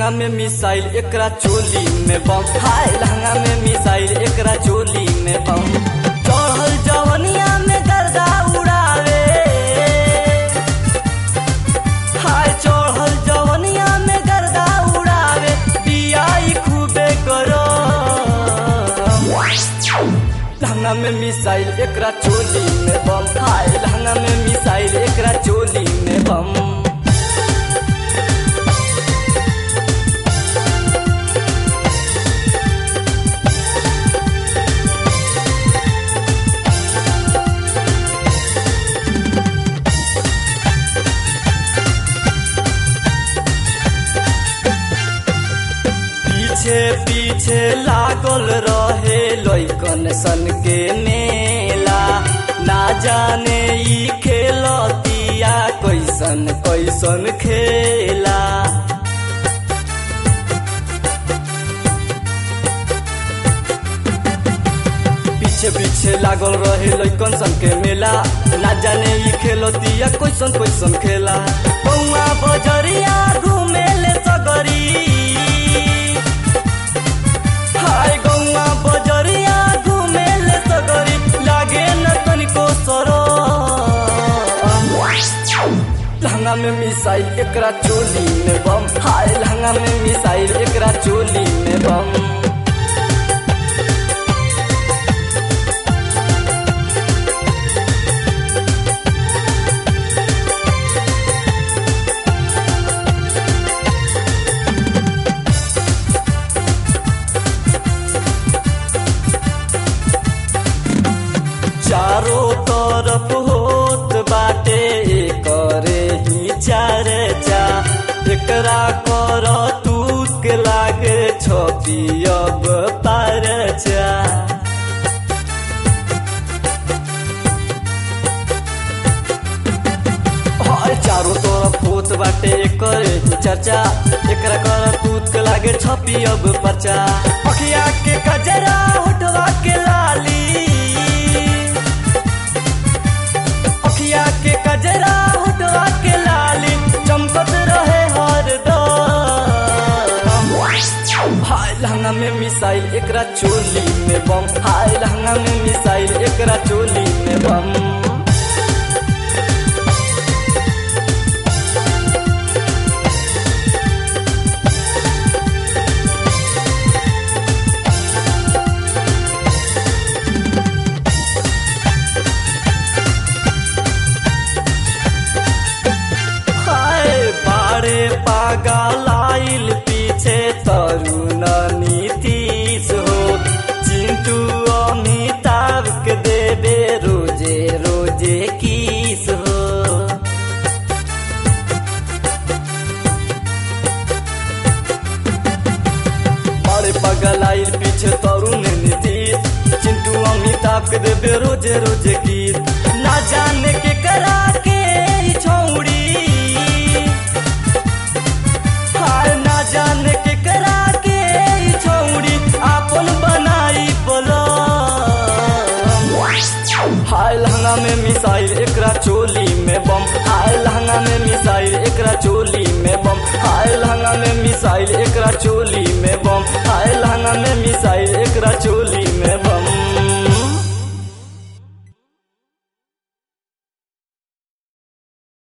लहंगा में मिसाइल एकरा चोली में बम हाय लहंगा में मिसाइल एकरा चोली में बम चढ़ल जवनिया में गर्दा उड़ावे हाय चढ़ल जवनिया में गर्दा उड़ावे बियाई खूबे करो लहंगा में मिसाइल एकरा चोली में बम हाय लहंगा में मिसाइल एकरा चोली में बम पीछे पीछे लागल रहे लैकन सन के मेला ना जाने ई खेलतिया कैसन कैसन खेला पीछे पीछे लागल रहे लैकन सन के मेला ना जाने ई खेलतिया कैसन कैसन खेला बउआ बजरिया घूमेले सगरी हाय गौआ बजरिया घूमेले सगरी लागे न तनिको सरो लहंगा में मिसाइल एकरा चोली में बम हाय लहंगा में मिसाइल एकरा चोली में बम चारों तरफ होत बाटे करे ही चर्चा एकरा कर तूक लागे छपी अब परचा हाय चारों तरफ होत बाटे करे ही चर्चा एकरा कर तूक लागे छपी अब परचा अखिया के कजरा उठवा के लाली अखिया के कजरा उठवा के लाली चमकत रहे हरदम हाय लहंगा में मिसाइल एकरा चोली में बम हाय लहंगा में मिसाइल एकरा चोली में बम हाय बारे पागल आइल पीछे तरुण नीतीश हो चिंटू अमिताभ के देवे रोजे रोजे किस हो बारे पागल आइल पीछे तरुण नीतीश चिंटू अमिताभ के देवे रोजे रोजे किस ना जाने के करा के ई छौड़ी हाय ना जाने के करा के ई छौड़ी आपन बनाई बोलो हाय लहंगा में मिसाइल एकरा चोली में बम हाय लहंगा में मिसाइल एकरा चोली में बम हाय लहंगा में मिसाइल एकरा चोली में बम हाय लहंगा में मिसाइल एकरा चोली